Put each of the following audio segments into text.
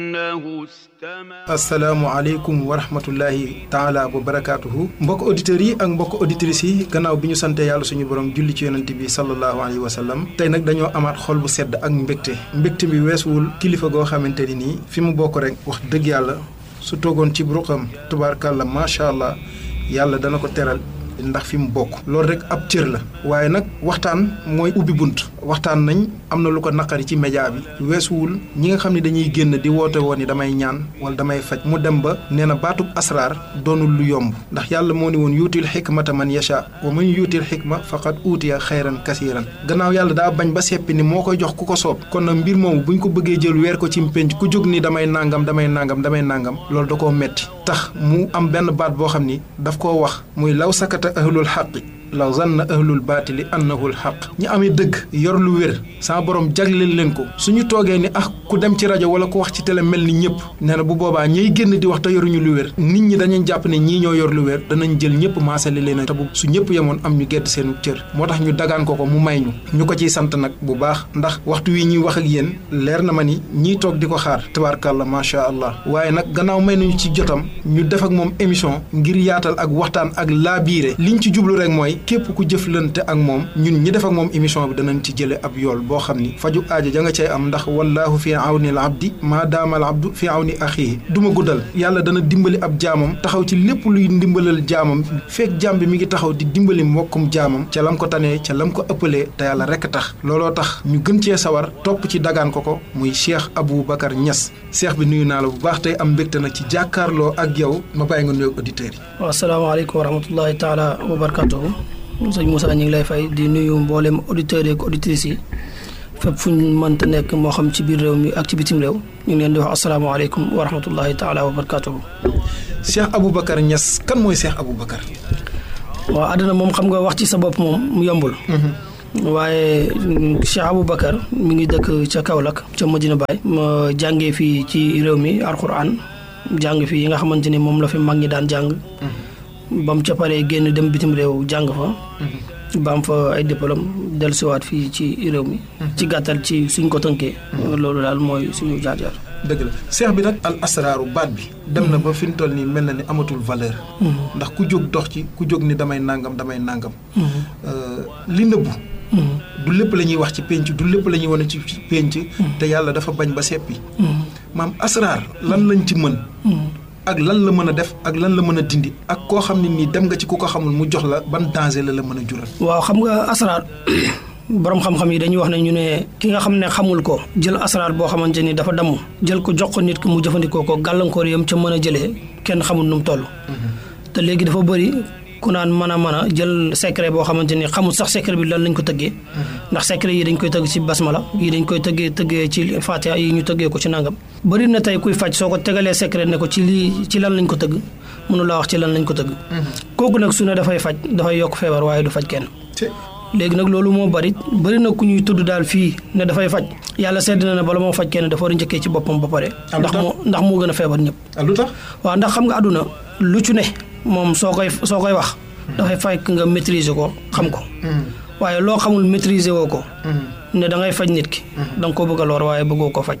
asalaamualeykum wa rahmatullahi taala wa barakaatuhu mbokk auditeurs yi ak mbokk auditrices yi gannaaw bi ñu sante yàlla suñu borom julli ci yonent bi sallallahu alayhi wa sallam tey nag dañoo amaat xol bu sedd ak mbégte mbégte bi weesuwul kilifa goo xamante ni nii fi mu bokk rek wax dëgg yàlla su toogoon ci ruqam tubaarkàlla macha allah yàlla dana ko teral ndax fi mu bokk loolu rek ab cër la waaye nag waxtaan mooy ubbi bunt waxtaan nañ am na lu ko naqari ci média bi weesuwul ñi nga xam ne dañuy génn di woote woon ni damay ñaan wala damay faj mu dem ba nee na baatub asraar doonul lu yomb ndax yàlla moo ni woon yuutil xikmata man yasha wa man yuutil xikma faqad uutiya xayran kasiiran gannaaw yàlla daa bañ ba seppi ni moo koy jox ku ko soob kon nag mbir moomu buñ ko bëggee jël weer ko ci mpénc ku jóg ni damay nangam damay nangam damay nangam loolu da koo metti tax mu am benn baat boo xam ni daf koo wax muy law sakata ahlul xaqi la zanna ahlul baatili annahul xaq ñi amee dëgg yor lu wér sama borom jagleel leen ko suñu toogee ni ah ku dem ci rajo wala ku wax ci télé mel ni ñëpp nee na bu boobaa ñiy génn di wax te yoruñu lu wér nit ñi dañuy jàpp ne ñii ñoo yor lu wér danañ jël ñëpp maasale leen te bu su ñëpp yemoon am ñu gedd seenu cër moo tax ñu dagaan ko ko mu may ñu ñu ko ciy sant nag bu baax ndax waxtu wi ñuy wax ak yéen leer na ma ni ñiy toog di ko xaar tabaarkàlla macha allah waaye nag gannaaw may nañu ci jotam ñu def ak moom émission ngir yaatal ak waxtaan ak laabiire liñ ci jublu rek mooy képp ku jëflante ak moom ñun ñi def ak moom émission bi danañ ci jële ab yool boo xam ni faju aajo ja nga cay am ndax wallaahu fi awni al abdi maa daama al abdu fi awni axiihi du ma guddal yàlla dana dimbali ab jaamam taxaw ci lépp luy ndimbalal jaamam fekk jaam bi mi ngi taxaw di dimbali mbokkum jaamam ca lam ko tanee ca lam ko ëppalee te yàlla rekk tax looloo tax ñu gën cee sawar topp ci dagaan ko ko muy Cheikh Aboubacar Niass Cheikh bi nuyu naa la bu baax tey am mbégte nag ci jàkkaarloo ak yow ma bàyyi nga nuyoog auditeurs yi. waaw asalaamaaleykum wa rahmatullahi taala wa barakatuhu sëñ Moussa ñu ngi lay fay di nuyu mboolem auditeurs yi ak auditrices yi fépp fu ñu mënta nekk moo xam ci biir réew mi ak ci bitim réew ñu ngi leen di wax asalaamaaleykum wa rahmatullahi taala wa barakatuhu Cheikh Aboubacar Niass kan mooy Cheikh Aboubacar. waaw àdduna moom xam nga wax ci sa bopp moom mu yombul. waaye Cheikh Aboubacar mi ngi dëkk ca Kaolack ca Medina Baye. ma jàngee fii ci réew mi alquran jàng fii yi nga xamante ni moom la fi mag ñi daan jàng. ba mu ca paree génn dem bitim réew jàng fa. ba am fa ay diplôme dellusiwaat fii ci réew mi. ci gàttal ci suñ ko tënkee. loolu daal mooy suñu jaar jaar. dëgg la seex bi nag al asraaru baat bi. dem na ba fi mu toll nii mel na ni amatul valeur. ndax ku jóg dox ci ku jóg ni damay nangam damay nangam. li nëbbu. du lépp la ñuy wax ci pénc du lépp la ñuy wane ci pénc. te yàlla dafa bañ ba seppi. maam asraar lan lañ ci mën. ak lan la mën a def ak lan la mën a dindi ak koo xam ne nii dem nga ci ku ko xamul mu jox la ban danger la la mën a jural. waaw xam nga asraar borom xam-xam yi dañuy wax ne ñu ne ki nga xam ne xamul ko jël asraar boo xamante ni dafa damm jël ko jox ko nit ki mu jëfandikoo ko gàllankoor yam ca mën a jëlee kenn xamul nu mu toll. te léegi dafa bëri ku naan mën a mën a jël secret boo xamante ni xamul sax secret bi lan lañ ko tëggee. ndax secret yi dañ koy tëgg ci basmala yi dañ koy tëggee tëggee ci fatiha yi ñu tëggee ko ci nangam. bëri na tey kuy faj soo ko tegalee secret ne ko ci lii ci lan lañ ko tëgg mënu laa wax ci lan lañ ko tëgg. kooku nag su ne dafay faj dafay yokk feebar waaye du faj kenn. léegi nag loolu moo bari bëri na ku ñuy tudd daal fii ne dafay faj yàlla sedd na ne bala moo faj kenn dafa war a njëkkee ci boppam ba pare. ndax moo ndax moo gën a feebar ñëpp. lu tax waaw ndax xam nga àdduna lu ci ne moom soo koy soo koy wax. dafay fekk nga maîtriser ko xam ko. waaye loo xamul maîtriser woo ko. ne da ngay faj nit ki. da nga koo bëgg a lor waaye bëggoo ko faj.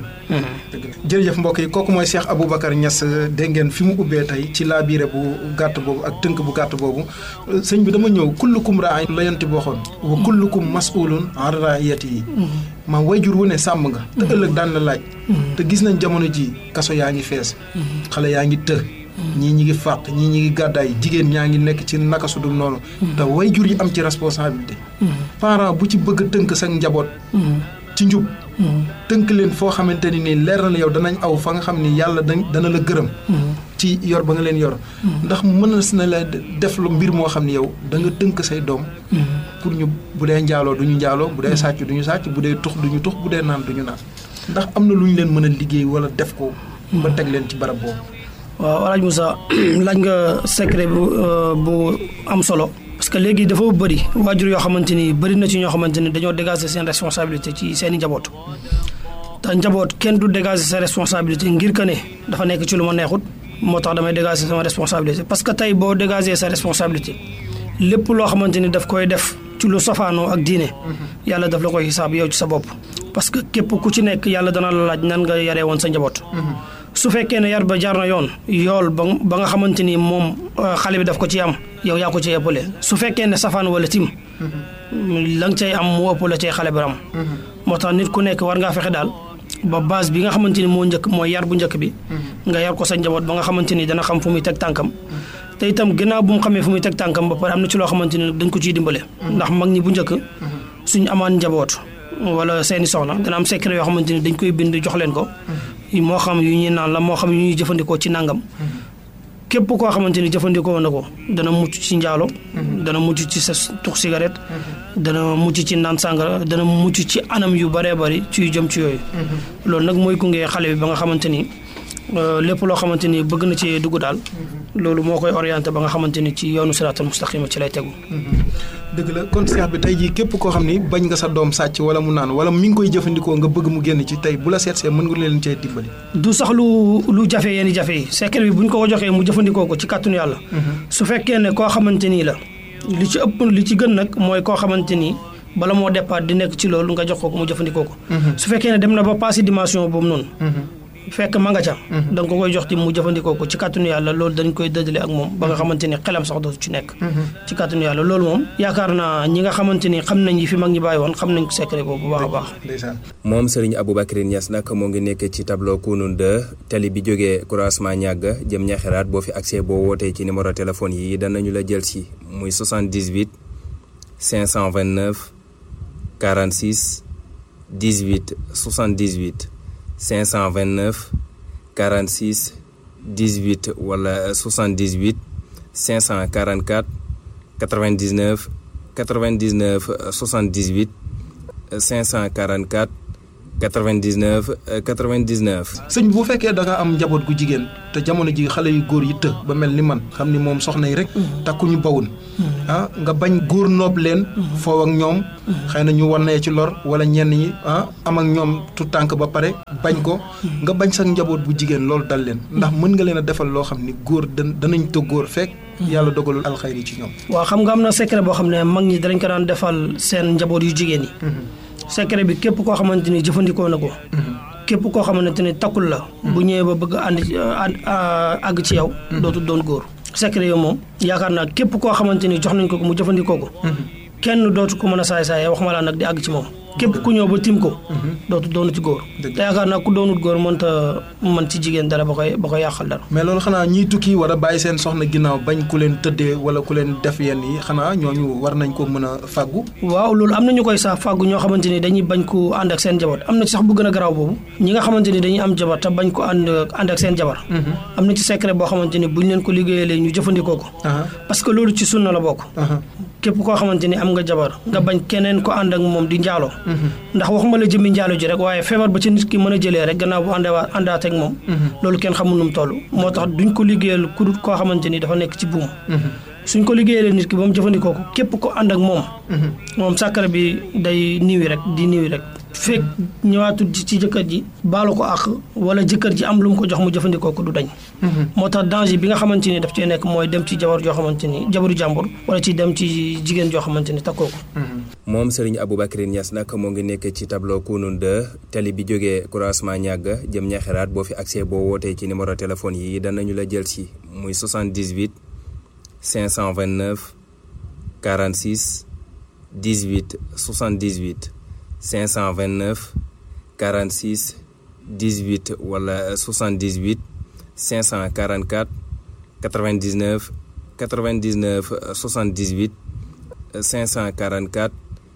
jërëjëf mbokk yi kooku mooy Cheikh Aboubacar Niass dégg ngeen fi mu ubbee tey ci laabiire bu gàtt boobu ak tënk bu gàtt boobu sëñ bi dama ñëw kullukum raay la yanti booxoon wa kullukum mas'ulun an raayati maam wayjur wu ne sàmm nga te ëllëg daan la laaj te gis nañ jamono ji kaso yaa ngi fees xale yaa ngi të ñii ñi ngi fàq ñii ñi ngi gàddaay jigéen ñaa ngi nekk ci naka su dul noonu te wayjur yi am ci responsabilité parent bu ci bëgg tënk sa njaboot ci njub tënk leen foo xamante ni nii leer na la yow danañ aw fa nga xam ni yàlla dana la gërëm ci yor ba nga leen yor ndax mën na la def lu mbir moo xam ne yow da nga tënk say doom pour ñu bu dee njaaloo du ñu njaaloo bu dee sàcc du ñu sàcc bu dee tux du ñu tux bu dee naan du ñu naan ndax am na lu ñu leen mën a liggéey wala def ko ba teg leen ci barab boobu waaw alaaj Moussa laaj nga secret bu bu am solo parce que léegi dafa bëri waajur yoo xamante ni bëri na ci ñoo xamante ni dañoo dégager seen responsabilité ci seen i njaboot te njaboot kenn du dégager sa responsabilité ngir que ne dafa nekk ci lu ma neexut moo tax damay dégager sama responsabilité parce que tey boo dégager sa responsabilité lépp loo xamante ni daf koy def ci lu safaanoo ak diine yàlla daf la koy xisaab yow ci sa bopp parce que képp ku ci nekk yàlla dana la laaj nan nga yaree woon sa njaboot su fekkee ne yar ba jaar na yoon yool ba ba nga xamante ni moom xale bi daf ko ci am yow yaa ko ci ëppale su fekkee ne safaan wala tim la nga cay am mu ëpp la cay xale bi am moo tax nit ku nekk war ngaa fexe daal ba base bi nga xamante ni moo njëkk mooy yar bu njëkk bi nga yar ko sa njaboot ba nga xamante ni dana xam fu muy teg tànkam te itam gannaaw bu mu xamee fu muy teg tànkam ba pare am na ci loo xamante ni dañ ko ciy dimbale ndax mag ñi bu njëkk suñ amaan njaboot wala seeni soxna dana am secret yoo xamante ni dañ koy bind jox leen ko moo xam yu ñuy naan la moo xam yu ñuy jëfandikoo ci nangam képp koo xamante ni jëfandikoo na ko dana mucc ci njaalo dana mucc ci sa tux cigarette dana mucc ci naan sàngara dana mucc ci anam yu bëree bëri ci yu jëm ci yooyu loolu nag mooy gunge xale bi ba nga xamante ni lépp loo xamante ni bëgg na ci dugg daal loolu moo koy orienté ba nga xamante ni ci yoonu siraatal mustaqima ci lay tegu dëgg la kon seex bi tey jii képp koo xam ni bañ nga sa doom sàcc wala mu naan wala mi ngi koy jëfandikoo nga bëgg mu génn ci tey bu la seet see mën nga leen cee dimbali. du sax lu lu jafe yenn jafe yi secret bi bu ñu ko ko joxee mu jëfandikoo ko ci kàttanu yàlla. su fekkee ne koo xamante ni la li ci ëpp li ci gën nag mooy koo xamante ni bala moo départ di nekk ci loolu nga jox ko ko mu jëfandikoo ko. su fekkee ne dem na ba passé dimension boobu noonu. fekk ma nga ca. da nga ko koy jox ti mu jëfandikoo ko ci kàttanu yàlla loolu dañ koy dëddale ak moom ba nga xamante ni xelam sax dootu ci nekk. ci kàttanu yàlla loolu moom yaakaar naa ñi nga xamante ni xam nañ yi fi mag ñi bàyyi woon xam nañ ko secret boobu bu baax a baax. moom Serigne Aboubacry Niass nag moo ngi nekk ci tableau Kounoune 2 tali bi jógee croisement ñàgg jëm ñaxiraat boo fi accès boo wootee ci numéro téléphone yi danañu la jël si muy 78 529 46 18 78. 529 46 18 wala 78 544 99 99 78 544 99 99. sëñ bi bu fekkee da nga am njaboot gu jigéen te jamono ji xale yu góor yi të ba mel ni man xam ni moom soxna yi rek. takkuñu bawun ah nga bañ góor noob leen. foow ak ñoom. xëy na ñu wannee ci lor wala ñenn ñi ah am ak ñoom tu tànk ba pare bañ ko. nga bañ sax njaboot bu jigéen loolu dal leen. ndax mën nga leen a defal loo xam ni góor dan danañ të góor fekk. yàlla dogalul alxayri ci ñoom. waaw xam nga am na secret boo xam ne mag ñi danañ ko daan defal seen njaboot yu jigéen yi. secret bi képp koo xamante ni jëfandikoo na ko. képp koo xamante ni takkul la. bu ñëwee ba bëgg a ànd àgg ci yow. dootul doon góor. secret yow moom yaakaar naa képp koo xamante ni jox nañ ko ko mu jëfandikoo ko. kenn dootu ko mën a saay saay wax ma laa nag di àgg ci moom. képp ku ñëw ba tim ko. dootu doonu ci góor. te yaakaar naa ku doonut góor mënta mën ci jigéen dara ba koy ba koy yàqal dara. mais loolu xanaa ñiy tukki war a bàyyi seen soxna ginnaaw bañ ku leen tëddee wala ku leen def yenn yi xanaa ñooñu war nañ ko mën a fàggu. waaw loolu am na ñu koy sax fàggu ñoo xamante ni dañuy bañ ko ànd ak seen jabar am na ci sax bu gën a garaaw boobu ñi nga xamante ni dañuy am jabar te bañ ko ànd ànd ak seen jabar. am na ci secret boo xamante ni buñ leen ko liggéeyalee ñu jëfandikoo ko. parce que loolu ci sunna la bokk. képp koo xamante ni am nga jabar nga bañ keneen ko ànd ak moom di njaaloo ndax waxuma la jëmmi njaalo ji rek waaye feebar ba ci nit ki mën a jëlee rek gannaaw bu àndee àndaat ak moom loolu kenn xamul nu mu toll moo tax duñ ko liggéeyal ku dul koo xamante ni dafa nekk ci buum suñ ko liggéeyalee nit ki ba mu jëfandikoo ko képp ko ànd ak moom moom sàkkara bi day niwi rek di niwi rek fekk ñëwaatul ci jëkkër ji baalu ko àq wala jëkkër ji am lu mu ko jox mu jëfandikoo ko du dañ moo tax danger bi nga xamante ni daf cee nekk mooy dem ci jabar joo xamante ni jabaru jàmbur wala ci dem ci jigéen joo xamante ni takkoo ko moom Serigne Aboubacry Niass nag moo ngi nekk ci tableau Kounoune 2 tali bi jógee croisement ñàgg jëm ñaxiraat boo fi accès boo wootee ci numéro téléphone yi danañu la jël si muy 78 529 46 18 78 529 46 18 wala 78 544 99 99 78 544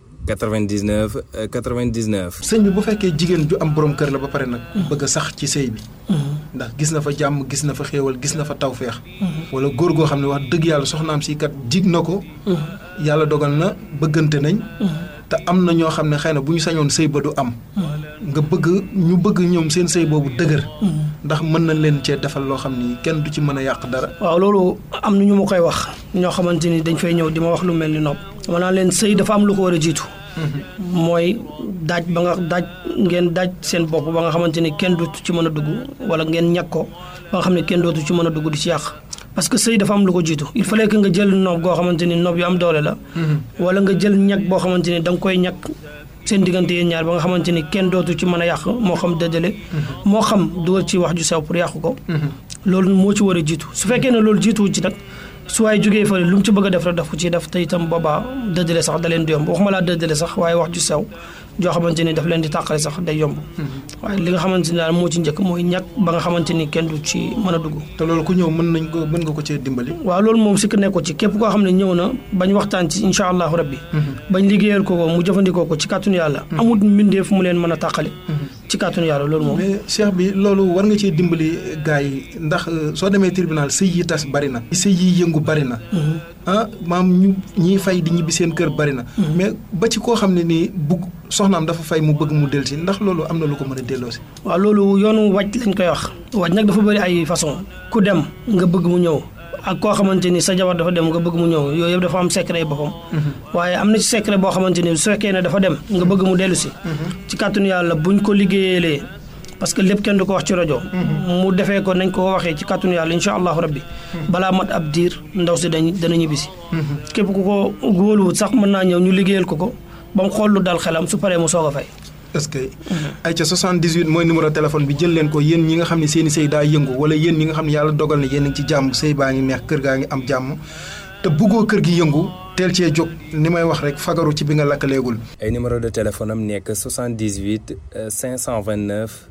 99 99. sëñ bi bu fekkee jigéen ju am borom kër la ba pare nag. bëgg a sax ci sëy bi. ndax gis na fa jàmm gis na fa xéewal gis na fa tawféex. wala góor goo xam ne wax dëgg yàlla soxnaam si kat jig na ko. yàlla dogal na bëggante nañ. te am na ñoo xam ne xëy na bu ñu sañoon sëy ba du am. nga bëgg ñu bëgg ñoom seen sëy boobu dëgër. ndax mën nañ leen cee defal loo xam ni kenn du ci mën a yàq dara. waaw loolu am na ñu ma koy wax ñoo xamante ni dañ fay ñëw di ma wax lu mel ni nopp. dama naan leen sëy dafa am lu ko war a jiitu. mooy daaj ba nga daaj ngeen daaj seen bopp ba nga xamante ni kenn dootu ci mën a dugg wala ngeen ñàkk ko ba nga xam ne kenn dootu ci mën a dugg di ci yàq parce que sëy dafa am lu ko jiitu il fallait que nga jël noob goo xamante ni noob yu am doole la wala nga jël ñag boo xamante ni da nga koy ñag seen diggante yéen ñaar ba nga xamante ni kenn dootu ci mën a yàq moo xam dëddale moo xam dugal ci wax ju sew pour yàq ko loolu moo ci war a jiitu su fekkee ne loolu jiituwu ci nag su waaye jógee fa lu mu ci bëgg a def rek daf ko ciy def te itam boobaa dëddale sax da leen di yomb waxuma laa dëddale sax waaye wax ju sew joo xamante ni daf leen di tàqale sax day yomb waaye li nga xamante ni daal moo ci njëkk mooy ñàkk ba nga xamante ni kenn du ci mën a dugg te loolu ku ñëw mën nañ ko mën nga ko cee dimbali waaw loolu moom sikk nekko ci képp koo xam ne ñëw na bañ waxtaan ci incha allahu rabbi bañ liggéeyal ko ko mu jëfandikoo ko ci kàttanu yàlla amul mbindeef mu leen mën a tàqale ci kàttanu yàlla loolu moom mais cheikh bi loolu war nga cee dimbali gars yi ndax soo demee tribunal sëy yi tas bari na sëy yi yëngu bari na ah maam ñu ñiy fay di ñibbi seen kër bari na mais ba ci koo xam ne nii bugg soxnaam dafa fay mu bëgg mu delsi ndax loolu am na lu ko mën a delloosi waaw loolu yoonu wàcc lañ koy wax wàcc nag dafa bëri ay façon ku dem nga bëgg mu ñëw ak koo xamante ni sa jabar dafa dem nga bëgg mu ñëw yooyu yëpp dafa am secret yi boppam waaye am na ci secret boo xamante ni su fekkee ne dafa dem nga bëgg mu dellu si ci kàttanu yàlla buñ ko liggéeyalee parce que lépp kenn du ko wax ci rajo mu defee ko nañ ko waxee ci kàttanu yàlla incha allahu rabbi balaa mat ab diir ndaw si dañ dana ñibbisi képp ku ko góoluwut sax mën naa ñëw ñu liggéeyal ko ko ba mu xool lu dal xelam su paree mu soog a fay est-ce que ay ca 78 mooy numéro téléphone bi jël leen ko yéen ñi nga xam ne seen i sëy daa yëngu wala yéen ñi nga xam ne yàlla dogal na yéen a ngi ci jàmm sëy baa ngi neex kër gaa ngi am jàmm te bëggoo kër gi yëngu teel cee jóg ni may wax rek fagaru ci bi nga lakkaleegul ay numéro de téléphone am nekk 78 529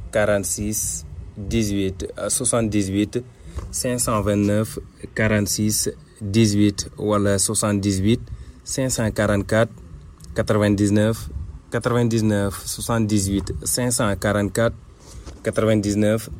46 18 78 529 46 18 wala 78 544 99 99 78 544 99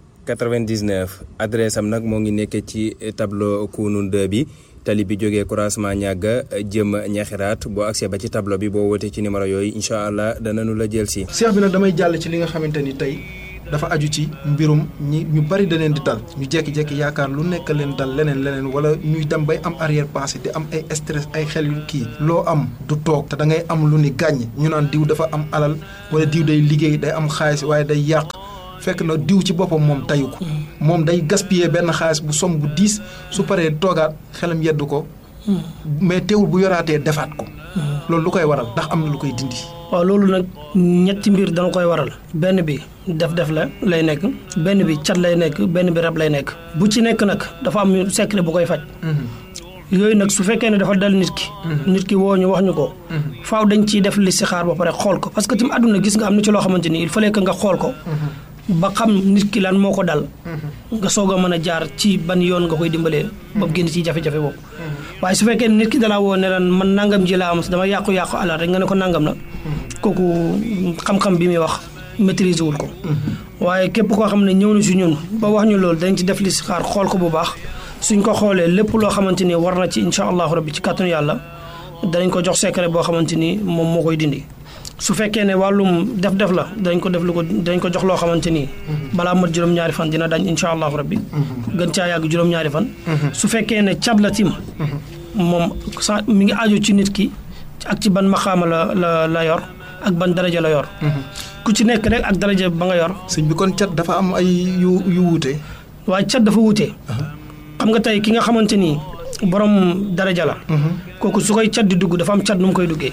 99 adresse am nag moo ngi nekk ci tableau Kounoune 2 bi tali bi jógee croisement ñàgga jëm ñaxiraat boo accès ba ci tableau bi boo wootee ci numéro yooyu incha allah danañu la jël si. seex bi nag damay jàll ci li nga xamante ni tey dafa aju ci mbirum ñi ñu bari da leen di dal ñu jékki-jékki yaakaar lu nekk leen dal leneen leneen wala ñuy dem bay am arrière pensée di am ay stress ay xel yu kii loo am du toog te da ngay am lu ni gàññ ñu naan diw dafa am alal wala diw day liggéey day am xaalis waaye day yàq fekk na diw ci boppam moom tayu ko moom day gaspiller benn xaalis bu som bu diis su paree toogaat xelam yeddu ko mais teewul bu yoraatee defaat ko loolu lu koy waral ndax am na lu koy dindi waaw loolu nag ñetti mbir dana koy waral benn bi def-def la lay nekk benn bi cat lay nekk benn bi rab lay nekk bu ci nekk nag dafa am secret bu koy faj yooyu nag su fekkee ne dafa dal nit ki nit ki woo ñu wax ñu ko faaw dañ ciy def li si xaar ba pare xool ko parce que tamit àdduna gis nga am na ci loo xamante ni il fallait que nga xool ko ba xam nit ki lan moo ko dal nga soog a mën a jaar ci ban yoon nga koy dimbalee ba génn ci jafe-jafe boobu waaye su fekkee nit ki dalaa woo ne lan man nangam ji laa am dama yàqu-yàqu alal rek nga ne ko nangam la kooku xam-xam bi muy wax maîtriser wul ko waaye képp koo xam ne ñëw na si ñun ba wax ñu loolu dañ ci def li si xaar xool ko bu baax suñ ko xoolee lépp loo xamante ni war na ci incha allahu rabbi ci kàttanu yàlla danañ ko jox secret boo xamante ni moom moo koy dindi su fekkee ne wàllum def-def la dañ ko def lu ko dañ ko jox loo xamante ni balaa mat juróom-ñaari fan dina dañ incha allahu rabbi gën caa yàgg juróom-ñaari fan su fekkee ne cat la tim moom sa mi ngi aju ci nit ki ak ci ban maxaama la la la yor ak ban daraja la yor ku ci nekk rek ak daraja ba nga yor sëñ bi kon cat dafa am ay yu yu wuute waaye cat dafa wuute xam nga tey ki nga xamante ni borom daraja la kooku su koy cat di dugg dafa am cat nu mu koy duggee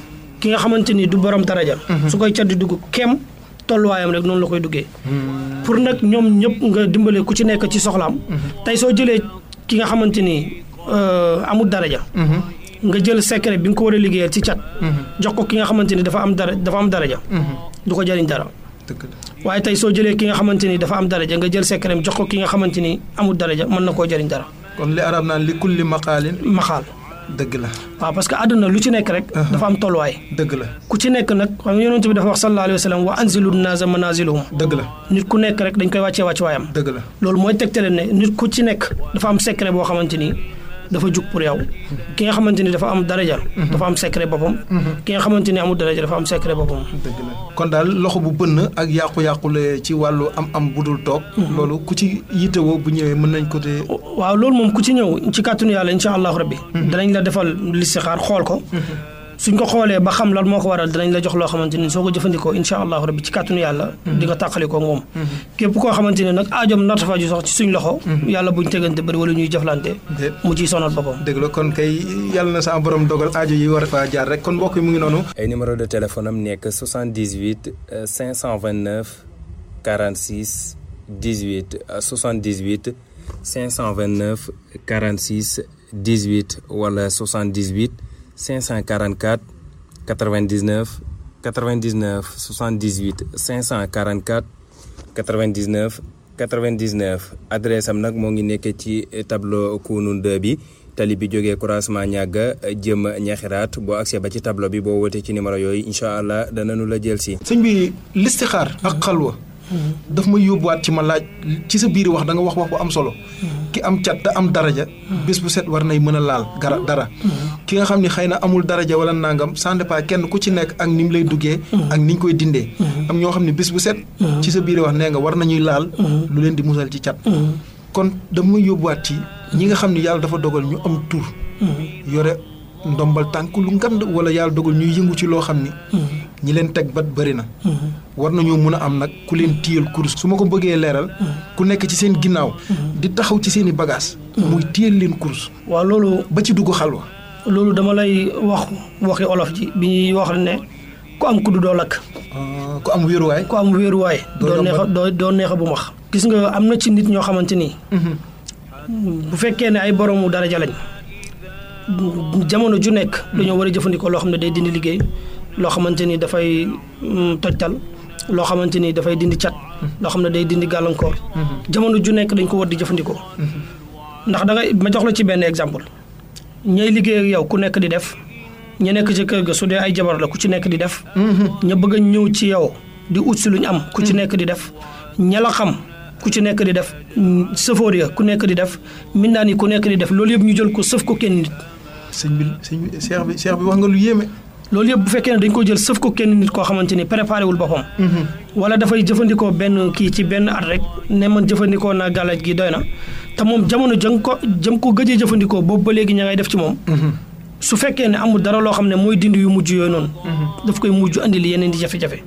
ki nga xamante ni du borom daraja su koy cat di dugg kem tolluwaayam rek noonu la koy duggee pour nag ñoom ñëpp nga dimbale ku ci nekk ci soxlaam tey soo jëlee ki nga xamante ni amul daraja nga jël secret bi nga ko war a liggéeyal ci cat jox ko ki nga xamante ni dafa am dara dafa am daraja du ko jëriñ dara waaye tey soo jëlee ki nga xamante ni dafa am daraja nga jël secret jox ko ki nga xamante ni amul daraja mën na koo jëriñ dara kon li arab naan li kulli maqaalin maxaal dëgg la waaw parce que àdduna lu ci nekk rek dafa am tolluwaay dëgg la ku ci nekk nag xam nga yonent bi dafa wax sallallahu alayhi wa sallam wa anzilu naasa manazilahum dëgg la nit ku nekk rek dañ koy wàccee wàcc waayam dëgg la loolu mooy tegtale ne nit ku ci nekk dafa am secret boo xamante ni dafa jug pour yow ki nga xamante ni dafa am daraja dafa am secret boppam ki nga xamante ni amul daraja dafa am secret boppam dëgg la kon daal loxo bu bënn ak yàqu-yàqule ci wàllu am am bu dul toog loolu ku ci yittewoo bu ñëwee mën nañ ko te waaw loolu moom ku ci ñëw ci kàttanu yàlla insha allahu rabbi danañ la defal listixaar xool ko suñ ko xoolee ba xam lan moo ko waral dinañ la jox loo xamante ni soo ko jëfandikoo incha allahu rabbi ci kàttanu yàlla di nga tàqalikoo moom képp koo xamante ne nag aajom narta faju sax ci suñ loxo yàlla buñ tegante bëri wala ñuy jëflante mu ciy sonal boppam dëgg la kon kay yàlla na sa borom dogal aajo yi war faa jaar rek kon mbokk yi mu ngi noonu ay numéro de téléphone am nekk 78 529 46 18 78 529 46 18 wala 78 544 99 99 78 544 99 99 adresse am nag moo ngi nekk ci tableau Kounoune 2 bi tali bi jógee croisement ñàgga jëm ñaxiraat boo agsee ba ci tableau bi boo wootee ci numéro yooyu incha allah danañu la jël si. sëñ bi listixaar ak xalwa daf may yóbbuwaat ci ma laaj ci sa biir wax da nga wax wax bu am solo ki am cat te am daraja bés bu set war nay mën a laal gara dara ki nga xam ni xëy na amul daraja wala nangam sans dépend kenn ku ci nekk ak ni mu lay duggee ak ni ñu koy dindee am ñoo xam ne bés bu set ci sa biir wax nee nga war nañuy laal lu leen di musal ci cat kon daf may yóbbuwaat ci ñi nga xam ni yàlla dafa dogal ñu am tur yore ndombal tànk lu ngand wala yàlla dogal ñuy yëngu ci loo xam ni ñi leen teg bat bëri na war nañoo mun a am nag ku leen téyal kurus su ma ko bëggee leeral ku nekk ci seen ginnaaw di taxaw ci seen i bagage muy téyal leen kurus waaw loolu ba ci dugg xalwa loolu dama lay wax waxi olof ji bi ñuy wax ne ku am kuddu doo lakk ku am wéeruwaay ku am wéeruwaay doo neexa doo doo neexa bu max gis nga am na ci nit ñoo xamante nii bu fekkee ne ay boroomu daraja lañ jamono ju nekk dañoo war a jëfandikoo loo xam ne day dindi liggéey loo xamante ni dafay tojtal loo xamante ni dafay dindi cat loo xam ne day dindi gàllankoor jamono ju nekk dañ ko war di jëfandikoo ndax da ngay ma jox la ci benn exemple ñay liggéey ak yow ku nekk di def ña nekk ci kër ga su dee ay jabar la ku ci nekk di def ña bëgg a ñëw ci yow di ut si lu ñu am ku ci nekk di def ña la xam ku ci nekk di def sëfoor ya ku nekk di def mindaan yi ku nekk di def loolu yëpp ñu jël ko sëf ko kenn nit sëñ bi sëñ bi seex bi seex bi wax nga lu yéeme loolu yëpp bu fekkee ne dañ ko jël sëf ko kenn nit koo xamante ni préparé wul boppam wala dafay jëfandikoo benn kii ci benn at rek ne man jëfandikoo naa gàllaaj gi doy na te moom jamono jëm ko jëm ko gëjee jëfandikoo boobu ba léegi ña ngay def ci moom su fekkee ne amul dara loo xam ne mooy dindi yu mujj yooyu noonu daf koy mujj andil yeneen di jafe-jafe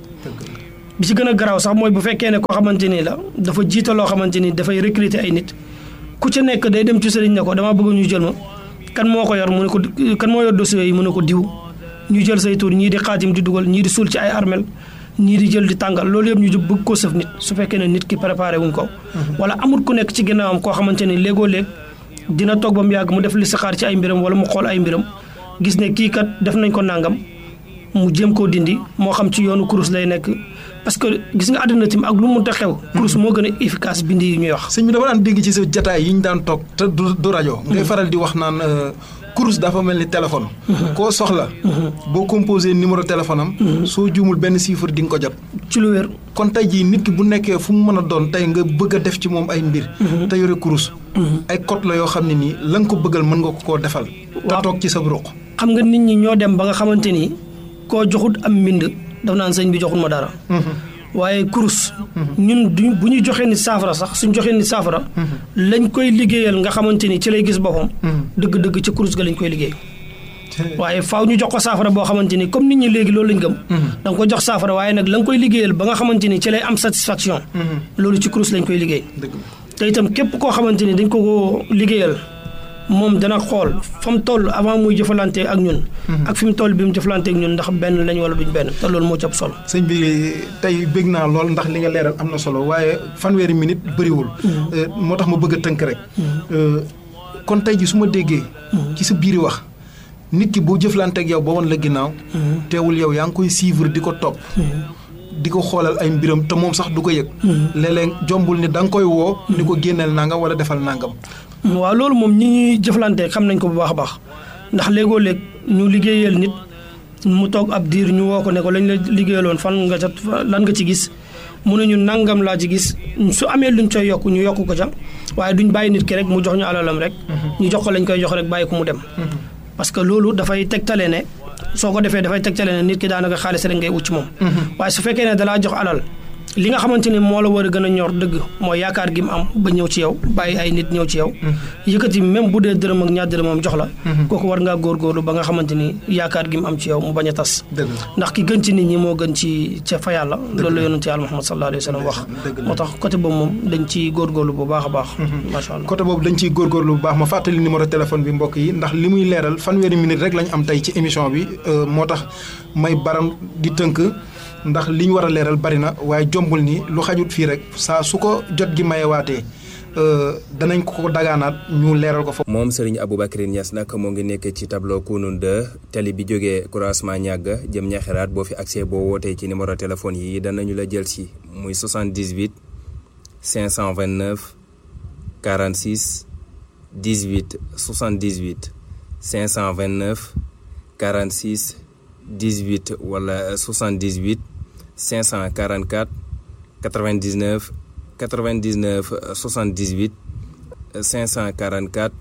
bi ci gën a garaaw sax mooy bu fekkee ne koo xamante ni la dafa jiita loo xamante ni dafay recruter ay nit ku ci nekk day dem ci sëriñ ne ko damaa bëgg ñu jël ma kan moo ko yor mu ne ko kan moo yor dossier yi mu ne ko diw ñu jël say tur ñii di xaatim di dugal ñii di suul ci ay armel ñii di jël di tàngal loolu yëpp ñu bëgg ko sëf nit su fekkee ne nit ki préparé wuñ ko wala amul ku nekk ci ginnaawam koo xamante ni léegoo léeg dina toog ba mu yàgg mu def li saxaar ci ay mbiram wala mu xool ay mbiram gis ne kii kat def nañ ko nàngam mu jéem koo dindi moo xam ci yoonu kurus lay nekk parce que gis nga àddina tim ak lu mu ta xew kurus moo gën a efficace bindi yi ñuy wax sëñ bi dama daan dégg ci sa jataay yi ñu daan toog te du rajo ngay faral di wax naan kurus dafa mel ni téléphone koo soxla boo composé numéro téléphone am soo juumul benn chiffre di nga ko jot ci lu wér kon tey jii nit ki bu nekkee fu mu mën a doon tey nga bëgg a def ci moom ay mbir te yore kurus ay code la yoo xam ne nii la nga ko bëggal mën nga ko koo defal te toog ci sa ruq xam nga nit ñi ñoo dem ba nga xamante ni koo joxut am mbind daf naan sëñ bi joxul ma dara waaye kurus ñun du bu ñu joxee nit saafara sax suñ joxee nit saafara lañ koy liggéeyal nga xamante ni ci lay gis boppam dëgg-dëgg ci kurus ga lañ koy liggéey waaye faaw ñu jox ko saafara boo xamante ni comme nit ñi léegi loolu lañ gëm da nga ko jox saafara waaye nag la nga koy liggéeyal ba nga xamante ni ci lay am satisfaction loolu ci kurus lañ koy liggéey te itam képp koo xamante ni dañ ko ko liggéeyal moom dana xool fa mu toll avant muy jëfalante ak ñun. ak fi mu toll bi mu jëfalante ak ñun ndax benn lañ wala duñ benn te loolu moo ci ëpp solo. sëñ bi tey bëgg naa lool ndax li nga leeral am na solo waaye fanweeri minute bëriwul. moo tax ma bëgg a tënk rek. kon tey ji su ma déggee. ci sa biiri wax nit ki boo jëflante ak yow ba woon la ginnaaw. teewul yow yaa ngi koy suivre di ko topp. di ko xoolal ay mbiram te moom sax du ko yëg. léeg-léeg jombul ni da nga koy woo. ni ko génneel nangam wala defal nangam. waaw loolu moom ñi ñuy jëflante xam nañ ko bu baax a baax ndax léegoo léeg ñu liggéeyal nit mu toog ab diir ñu woo ko ne ko lañ la liggéeyaloon fan nga ca lan nga ci gis mu ne ñu nangam laa ci gis su amee luñ coy yokk ñu yokk ko ca waaye duñ bàyyi nit ki rek mu jox ñu alalam rek. ñu jox ko lañ koy jox rek bàyyi ko mu dem. parce que loolu dafay tegtale ne soo ko defee dafay tegtale ne nit ki daanaka xaalis rek ngay wut ci moom. waaye su fekkee ne dalaa jox alal li nga xamante ni moo la war a gën a ñor dëgg mooy yaakaar gi mu am ba ñëw ci yow bàyyi ay nit ñëw ci yow yëkkati même bu dee dërëm ak ñaar dërëmam jox la kooku war ngaa góorgóorlu ba nga xamante ni yaakaar gi mu am ci yow mu bañ a tas dëgg la ndax ki gën ci nit ñi moo gën ci ca fa yàlla loolu la yonent yàlla Muhammad sallallahu alayhi wa sallam wax dëgg la. moo tax côté boobu moom dañ ci góorgóorlu bu baax a baax macha allah côté boobu dañ ciy góorgóorlu bu baax ma fàttali numéro téléphone bi mbokk yi ndax li muy leeral fanweeri minute rek lañ am tey ci émission bi euh, moo tax may baram di tënk ndax li ñu war a leeral bari na waaye jombul ni lu xajut fii rek saa su ko jot gi mayewaatee euh, danañ ko ko dagaanaat ñu leeral ko foofu. moom Serigne Aboubacry Niass nag moo ngi nekk ci tableau Kounoune 2 tali bi jógee croisement ñàgg jëm ñaxeraat boo fi accès boo wootee ci numéro téléphone yi danañu la jël si muy 78 529 46 18 78 529 46 18 wala 78 544 99 99 78 544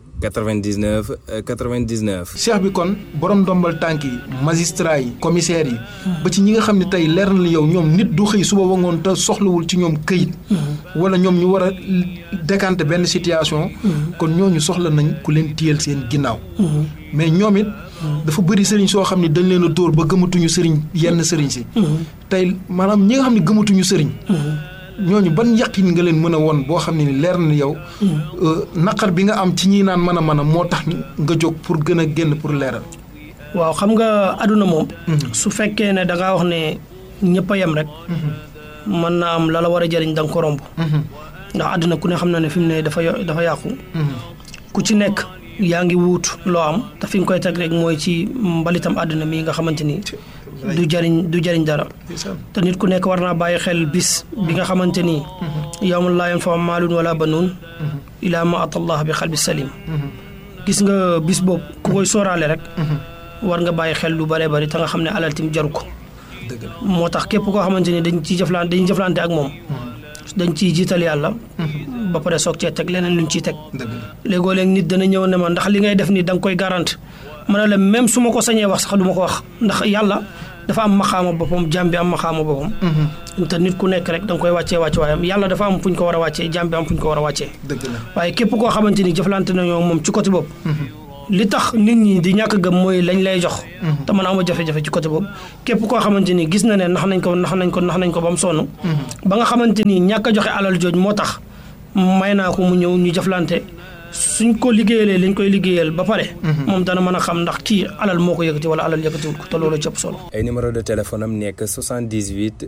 99 99. cheikh bi kon borom ndombal tànk yi magistrat yi commissaire yi. ba ci ñi nga xam ne tey leer na la yow ñoom nit du xëy suba ba ngoon te soxlawul ci ñoom këyit. wala ñoom ñu war a décanter benn situation. kon ñooñu soxla nañ ku leen téyel seen ginnaaw. mais ñoom it. dafa bëri sëriñ soo xam ne dañ leen a dóor ba gëmatuñu sëriñ yenn sëriñ si. tey maanaam ñi nga xam ne gëmatuñu sëriñ. ñooñu ban yaqin nga leen mën a won boo xam ne ni leer na yow naqar bi nga am ci ñi naan mën a mën a moo tax nga jóg pour gën a génn pour leeral. waaw xam nga àdduna moom. su fekkee ne da ngaa wax ne ñëpp a yem rek. mën naa am la la war a jëriñ da nga ko romb. ndax àdduna ku ne xam na ne fi mu ne dafa yo- dafa yàqu. ku ci nekk yaa ngi wuut loo am te fi nga koy teg rek mooy ci mbalitam àdduna mi nga xamante ni. du jëriñ du jëriñ dara. te nit ku nekk war naa bàyyi xel bis bi nga xamante ni. yawma laa yanfa'u maalun wala banuun. ilaa ma atallah bi xalbi salim. gis nga bis boobu ku koy sóoraale rek. war nga bàyyi xel lu bëree bëri te nga xam ne alal tim jaru ko. moo tax képp koo xamante ni dañ ciy jëflante dañuy jëflante ak moom. dañ ciy jiital yàlla. ba pare soog cee teg leneen luñ ciy teg. léegoo léeg nit dana ñëw ne ma ndax li ngay def nii da nga koy garante ma ne la même su ma ko sañee wax sax du ma ko wax ndax yàlla dafa am maxaama boppam jàmm bi am maxaama boppam. te nit ku nekk rek da nga koy wàccee wàcce waayam yàlla dafa am fu ñu ko war a wàccee jàmm bi am fu ñu ko war a wàccee. dëgg la waaye képp koo xamante ni jëflante nañoo moom ci côté boobu. li tax nit ñi di ñàkk gëm mooy lañ lay jox. te man ama jafe-jafe ci côté boobu képp koo xamante ni gis na ne nax nañ ko nax nañ ko nax nañ ko ba mu sonn. ba nga xamante ni ñàkk a joxe alal jooj moo tax may naa ko mu ñëw ñu jëflante suñ ko liggéeyalee liñ koy liggéeyal ba pare. moom dana mën a xam ndax kii alal moo ko yëkkati wala alal yëkkatiwul ko te loolu cëpp solo. ay numéro de téléphone am nekk 78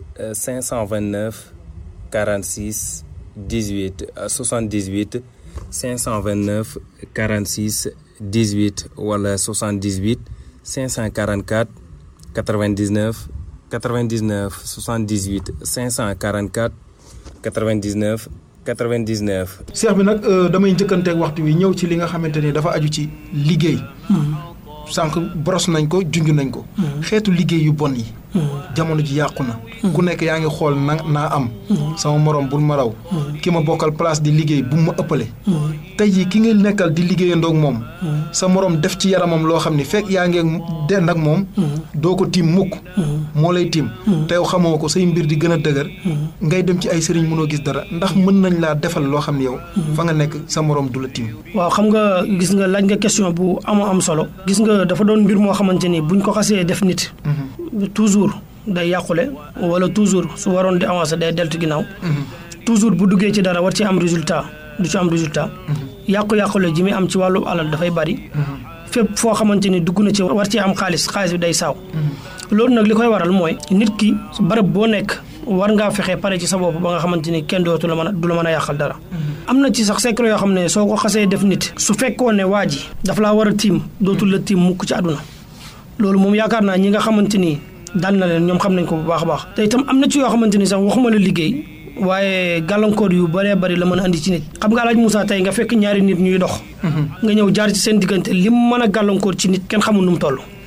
529 46 18 78 529 46 18 wala 78 544 99 99 78 544 99 99. seex bi nag damay njëkkanteeg waxtu wi ñëw ci li nga xamante ni dafa aju ci liggéey. sànq boros nañ ko junj nañ ko. xeetu liggéey yu bon yi. jamono ji yàqu na. ku nekk yaa ngi xool na naa am. sama morom bul ma raw. ki ma bokkal place di liggéey bu ma ëppale. tey jii ki nga nekkal di liggéeyandoog moom. sa morom def ci yaramam loo xam ni fekk yaa ngi dend ak moom. doo ko tiim mukk. moo lay tiim. te yow xamoo ko say mbir di gën a dëgër. ngay dem ci ay sëriñ mënoo gis dara ndax mën nañ laa defal loo xam ne yow. fa nga nekk sa morom du la tiim. waaw xam nga gis nga laaj nga question bu amoo am solo. gis nga dafa doon mbir moo xamante ni buñ ko xasee def nit. toujours day yàqule wala toujours su waroon di avancer day deltu ginnaaw. toujours bu duggee ci dara war ci am résultat du ci am résultat. yàqu-yàqule ji muy am ci wàllu alal dafay bari. fépp foo xamante ni dugg na ci war ci am xaalis xaalis bi day saaw. loolu nag li koy waral mooy nit ki barab boo nekk war ngaa fexe pare ci sa bopp ba nga xamante ni kenn dootu la mën a du la mën a yàqal dara. am na ci sax secret yoo xam ne soo ko xasee def nit. su fekkoon ne waa ji daf laa war a tiim dootul la tiim mukk ci àdduna loolu moom yaakaar naa ñi nga xamante ni daan na leen ñoom xam nañ ko bu baax a baax. te itam am na ci yoo xamante ni sax waxuma la liggéey waaye gàllankoor yu bëree bëri la mën a andi ci nit. xam nga alaaj Moussa tey nga fekk ñaari nit ñuy dox. nga ñëw jaar ci seen diggante lim mën a gàllankoor ci nit kenn xamul nu mu toll.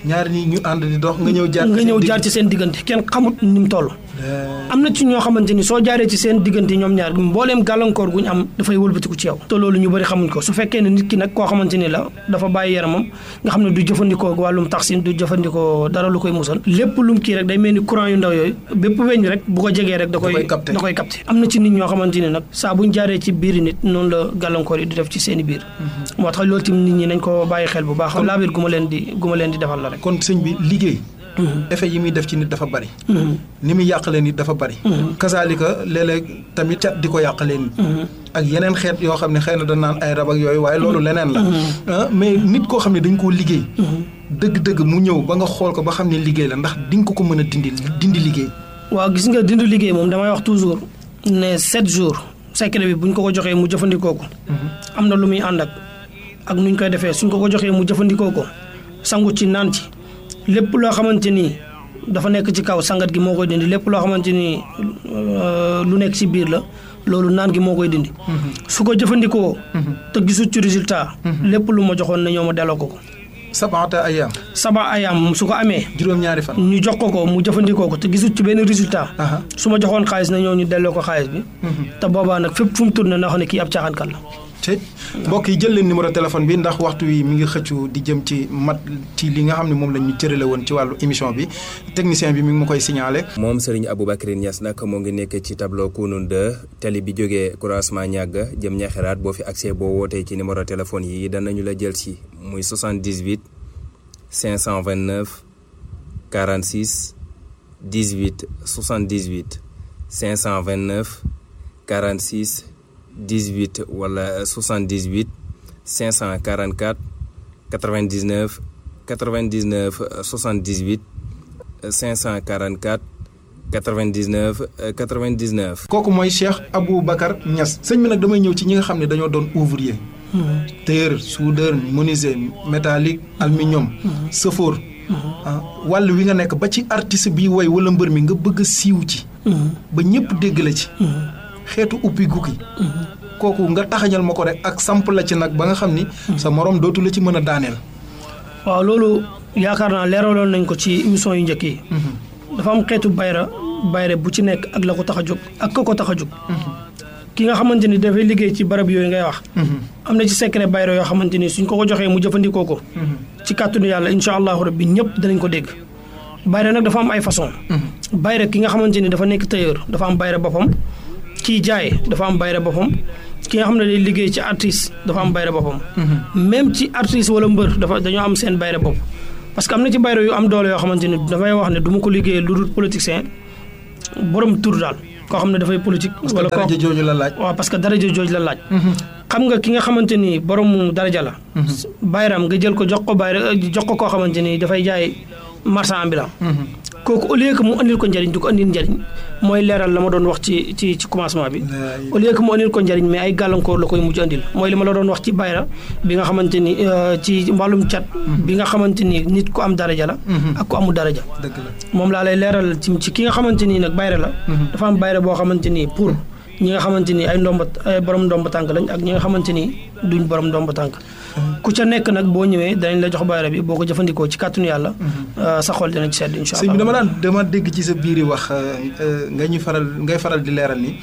ñaar ñi ñu ànd di dox nga ñëw jaar nga ñëw jaar ci seen diggante kenn xamut ni mu toll am na ci ñoo xamante ni soo jaaree ci seen diggante ñoom ñaar mbooleem gàllankoor gu ñu am dafay wëlbatiku ci yow te loolu ñu bëri xamuñ ko su fekkee ne nit ki nag koo xamante ni la dafa bàyyi yaramam nga xam ne du jëfandikoo wàllum taxsin du jëfandikoo dara lu koy musal lépp lum kii rek day mel ni courant yu ndaw yooyu bépp weñ rek bu ko jegee rek da koy da koy capté am na ci nit ñoo xamante ni nag saa buñ jaaree ci biiri nit noonu la gàllankoor yi di def ci seen i biir moo tax loolu tamit nit ñi nañ ko bàyyi xel bu baax laabir gu ma leen di gu ma leen di defal la rek kon sëñ bi liggéey effet yi muy def ci nit dafa bari ni muy yàqalee nit dafa bari kasaalika léeg-léeg tamit cat di ko yàqalee nit ak yeneen xeet yoo xam ne xëy na da naan ay rab ak yooyu waaye loolu leneen la mais nit koo xam ne dañ koo liggéey dëgg-dëgg mu ñëw ba nga xool ko ba xam ne liggéey la ndax di nga ko ko mën a dindi dindi liggéey waaw gis nga dindi liggéey moom damay wax toujours ne sept jours secret bi buñ ko ko joxee mu jëfandikoo ko am na lu muy ànd ak ak nuñ koy defee suñ ko ko joxee mu jëfandikoo ko sangu ci naan ci lépp loo xamante ni dafa nekk ci kaw sangat gi moo koy dindi lépp loo xamante ni lu nekk ci biir la loolu naan gi moo koy dindi. su ko jëfandikoo. te gisul ci résultat. lépp lu ma joxoon na ñoo ma delloo ko ko. sabaata ayaam. saba ayaam su ko amee. juróom-ñaari fan. ñu jox ko ko mu jëfandikoo ko te gisul ci benn résultat. su ma joxoon xaalis na ñoo ñu delloo ko xaalis bi. te boobaa nag fépp fu mu tourné na xam ne kii ab caaxaankat la. te mbokk yi jël leen numéro téléphone bi ndax waxtu wi mi ngi xëccu di jëm ci mat ci li nga xam ne moom la ñu cërale woon ci wàllu émission bi technicien bi mi ngi ma koy signalé. moom Serigne Aboubacry Niass nag moo ngi nekk ci tableau Kounoune 2 tali bi jógee croisement ñàgg jëm ñaxeraat boo fi accès boo wootee ci numéro téléphone yi danañu la jël si muy 78 529 46 18 78 529 46. 18 wala 78 544 99 99 78 544 99 99. kooku mooy Cheikh Aboubacar Niass sëñ bi nag damay ñëw ci ñi nga xam ne dañoo doon ouvrier. tailleur soudeur menuisier métallique aluminium. sëfoor. wàll wi nga nekk ba ci artiste bi woy wala mbër mi nga bëgg a siiw ci. ba ñëpp dégg la ci. xeetu uppi gukki kooku nga taxañal ma ko rek ak samp la ci nag ba nga xam ni sa morom dootu la ci mën a daaneel waaw loolu yaakaar naa leeraloon nañ ko ci émission yu njëkk yi dafa am xeetu bayra bayre bu ci nekk ak la ko tax a jóg ak ka ko tax a jóg ki nga xamante ni dafay liggéey ci barab yooyu ngay wax am na ci secret bayra yoo xamante ni suñ ko ko joxee mu jëfandikoo ko ci kàttanu yàlla incha allahu rabbi ñëpp danañ ko dégg bayra nag dafa am ay façon bayra ki nga xamante ni dafa nekk tailleur dafa am bayra boppam kii jaay dafa am bayre boppam ki nga xam ne day liggéey ci artiste dafa am bayre boppam même ci artiste wala mbër dafa dañoo am seen bayre bopp parce que am na ci bayre yu am doole yoo xamante ni dafay wax ne du ma ko liggéey lu dul politicien borom tur daal koo xam ne dafay politique wala daraja jooju la laaj waaw parce que daraja jooju la laaj xam nga ki nga xamante ni borom daraja la bayram nga jël ko jox ko bayre jox ko koo xamante ni dafay jaay marchand ambulant kooku au lieu que mu andil ko njëriñ du ko andil njëriñ mooy leeral la ma doon wax ci ci ci commencement bi au lieu que mu andil ko njëriñ mais ay gàllankoor la koy mujj andil mooy li ma la doon wax ci bayra bi nga xamante ni ci wàllum cat bi nga xamante ni nit ku am daraja la ak ku amul daraja moom laa lay leeral ci ci ki nga xamante nii nag bayra la dafa am bayra boo xamante nii pour ñi nga xamante ni ay ndomba ay borom ndomba tànk lañ ak ñi nga xamante ni duñ borom ndomba tànk ku ca nekk nag boo ñëwee danañ la jox bayra bi boo ko jëfandikoo ci kàttanu yàlla sa xol dina ci sedd incha allah sëñ bi dama daan dama dégg ci sa biir yi wax nga ñu faral ngay faral di leeral ni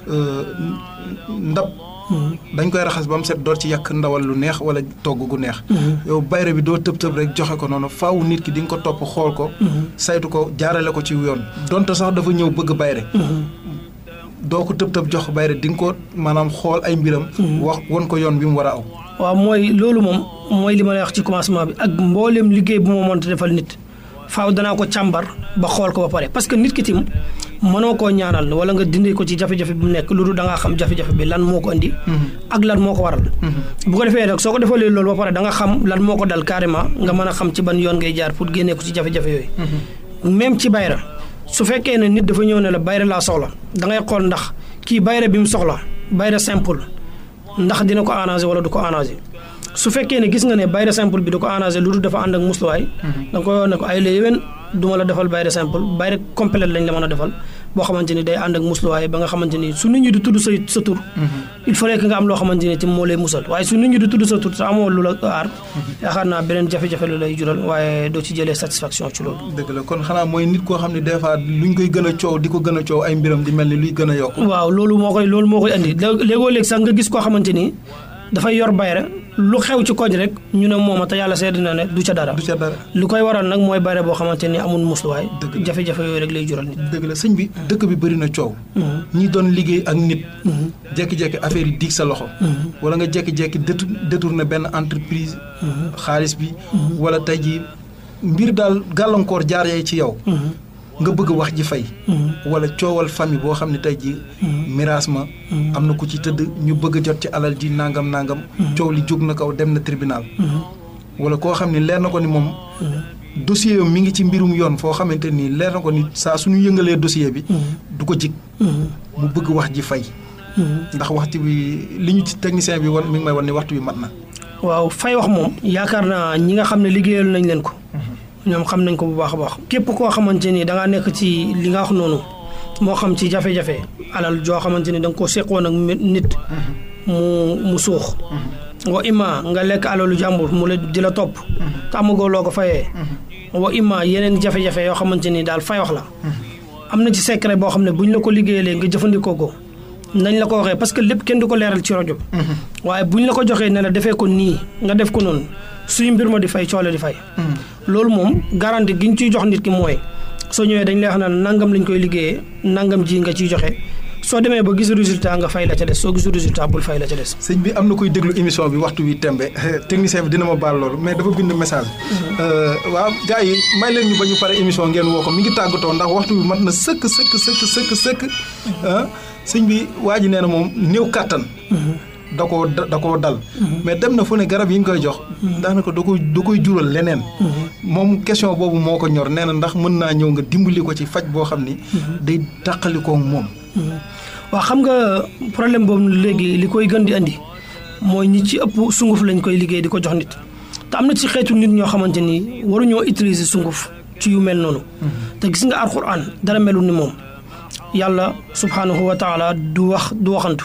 ndab dañ koy raxas ba mu set door ci yàq ndawal lu neex wala togg gu neex yow bayra bi doo tëb tëb rek joxe ko noonu faaw nit ki di nga ko topp xool ko saytu ko jaarale ko ci yoon donte sax dafa ñëw bëgg bayre doo ko tëb tëb jox bayre di nga ko maanaam xool ay mbiram wax won ko yoon bi mu war a aw waaw mooy loolu moom mooy li ma lay wax ci commencement bi ak mbooleem liggéey bu ma mënta defal nit faaw danaa ko càmbar ba xool ko ba pare parce que nit ki tim mënoo koo ñaanal wala nga dindi ko ci jafe-jafe bi mu nekk lu dul da ngaa xam jafe-jafe bi lan moo ko indi ak lan moo ko waral bu ko defee nag soo ko defalee loolu ba pare da nga xam lan moo ko dal carrément nga mën a xam ci ban yoon ngay jaar pour génnee ko ci jafe-jafe yooyu même ci bayra su fekkee ne nit dafa ñëw ne la bayra laa soxla da ngay xool ndax kii bayra bi mu soxla bayra simple ndax dina ko arrangé wala du ko arrangé su fekkee ne gis nga ne bayra simple bi du ko arrangé lu dul dafa ànd ak musluwaay da nga koy wax ne ko ay la yéwén du ma la defal bayre simple bayre complet lañ la mën a defal boo xamante ni day ànd ak musluwaay ba nga xamante ni su nit ñi di tudd sa sa tur il fallait que nga am loo xamante ni ci moo lay musal waaye su nit ñi di tudd sa tur te amoo lu la aar yaakaar naa beneen jafe-jafe la lay jural waaye doo ci jëlee satisfaction ci loolu dëgg la kon xanaa mooy nit koo xam ne des fois luñ koy gën a coow di ko gën a coow ay mbiram di mel ni luy gën a yokk waaw loolu moo koy loolu moo koy andi léegoo léegi sax nga gis koo xamante ni dafay yor bayre lu xew ci koñ rek ñu ne mooma te yàlla seede na ne du ca dara du ca dara lu koy waral nag mooy bayre boo xamante ni amul musluwaay Dëgg la. jafe-jafe yooyu rek lay jural nit dëgg la sëñ bi dëkk bi bëri na coow ñi doon liggéey ak nit jekki-jekki affaire yi diig sa loxo wala nga jekki-jekki détour détourné benn entreprise xaalis bi wala tey ji mbir daal gàllankoor jaar yay ci yow nga bëgg wax ji fay wala coowal famille boo xam ne tey ji miraas ma am na ku ci tëdd ñu bëgg a jot ci alal ji nangam nangam coow li jóg na kaw dem na tribunal wala koo xam ne leer na ko ni moom dossier yam mi ngi ci mbirum yoon foo xamante ni leer na ko ni saa suñu yëngalee dossier bi du ko jig mu bëgg wax ji fay ndax waxtu bi li ñu ci technicien bi wan mi ngi may wan ni waxtu bi mat na waaw fay wax moom yaakaar naa ñi nga xam ne liggéeyal nañ leen ko ñoom xam nañ ko bu baax a baax képp koo xamante ni da ngaa nekk ci li nga wax noonu moo xam ci jafe-jafe alal joo xamante ni da nga koo seqoon ak mi- nit mu mu suux wa imma nga lekk alalu jàmbur mu la di la topp te amagoo loo ko fayee wa imma yeneen jafe-jafe yoo xamante ni daal fay wax la am na ci secret boo xam ne bu ñu la ko liggéeyalee nga jëfandikoo ko nañ la ko waxee parce que lépp kenn du ko leeral ci rajo bi waaye bu ñu la ko joxee ne la defee ko nii nga def ko noonu suy mbir ma di fay coole di fay loolu moom garanti gi ñu ciy jox nit ki mooy soo ñëwee dañ lay wax naan nangam lañ koy liggéeyee nangam ji nga ciy joxe soo demee ba gis résultat nga fay la ca des soo gisul résultat bul fay la ca des. sëñ bi am na koy déglu émission bi waxtu wi tembe technicien bi dina ma baal loolu mais dafa bind message waaw gars yi may leen ñu ba ñu pare émission ngeen woo ko mi ngi tàggatoo ndax waxtu bi mat na sëkk sëkk sëkk sëkk sëkk ah sëñ bi waa ji nee na moom néew kàttan da koo da koo dal mais dem na fu ne garab yi ñu koy jox daanaka da koy da koy jural leneen moom question boobu moo ko ñor nee na ndax mën naa ñëw nga dimbali ko ci faj boo xam ni day tàqalikoo moom waaw xam nga problème boobu léegi li koy gën di andi mooy ñi ci ëpp sunguf lañ koy liggéey di ko jox nit te am na ci xeetu nit ñoo xamante ni waruñoo utiliser sunguf ci yu mel noonu te gis nga alxuraan dara melul ni moom yàlla subhanahu wa taala du wax du waxantu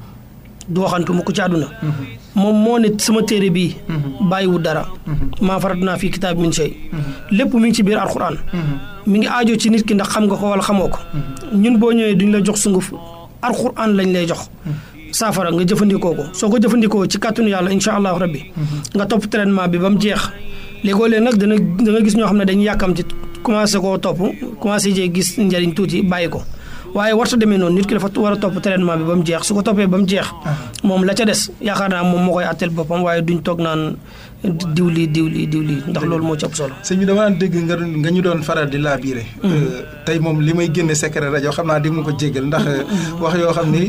du waxantu mu ko ci àdduna moom moo ne sama téere bii bàyyiwu dara maa farat naa fii kitaab min shay lépp mi ngi ci biir alxuraan mi ngi aajo ci nit ki ndax xam nga ko wala xamoo ko ñun boo ñëwee duñ la jox sunguf alxuraan lañ lay jox saafara nga jëfandikoo ko soo ko jëfandikoo ci kàttanu yàlla incha allahu rabbi nga topp traitement bi ba mu jeex léegoo leen nag dana da nga gis ñoo xam ne dañuy yàkkam ci commencé koo topp commencé jee gis njëriñ tuuti bàyyi ko waaye warta demee noonu nit ki dafa war a topp traitement bi ba mu jeex su ko toppee ba mu jeex moom la ca des yaakaar naa moom moo koy àtteel boppam waaye duñ toog naan diw lii diw lii diw lii ndax loolu moo ci ëpp solo sëñ bi dama daan dégg nga nga ñu doon faral di laabiire tey moom li may génne secret rajo xam naa di ma ko jéggal ndax wax yoo xam ni